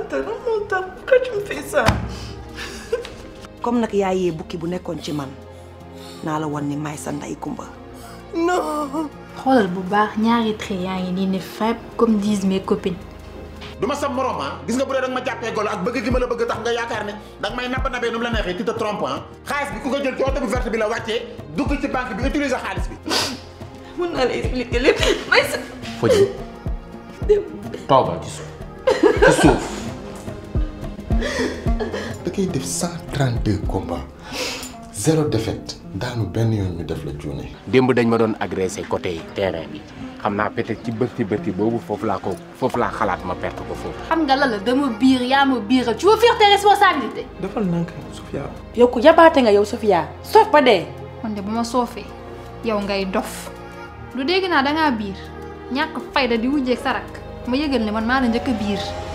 Fanta lan moo tax pourquoi tu me fais ça comme nag yaa yee bukki bu nekkoon ci man naa la wan ni may sa ndey kumba non xoolal bu baax ñaari trait yaa ngi nii ne fépp comme disent mes copines. du ma sa morom ah gis nga bu dee danga ma jàppee golo ak bëgg gi ma la bëgg tax nga yaakaar ne danga may nabba nabee nu mu la neexee tu te trompes ah xaalis bi ku ko jël ci oto bu verte bi la wàccee dugg ci banque bi utiliser xaalis bi mën naa la expliquer lépp may sa Fodji toogal ci suuf ci suuf da koy def 132 combats zéro défaite daanu benn yoon ñu def la cuune. démb dañ ma doon agressé côté terrain bi xam naa peut-être ci bërti bërti boobu foofu laa ko foofu laa xalaat ma perte ko foofu xam nga la la dama biir yaa ma biiral tu veux fuir tes responsabilités. defal nank Sofia yow ku yabaate nga yow Sofia soof ba dee man de bu ma soofee yow ngay dof lu dégg naa dangaa biir ñàkk fayda di wujjeeg sarak ma yëgal ne man maa la njëkk a biir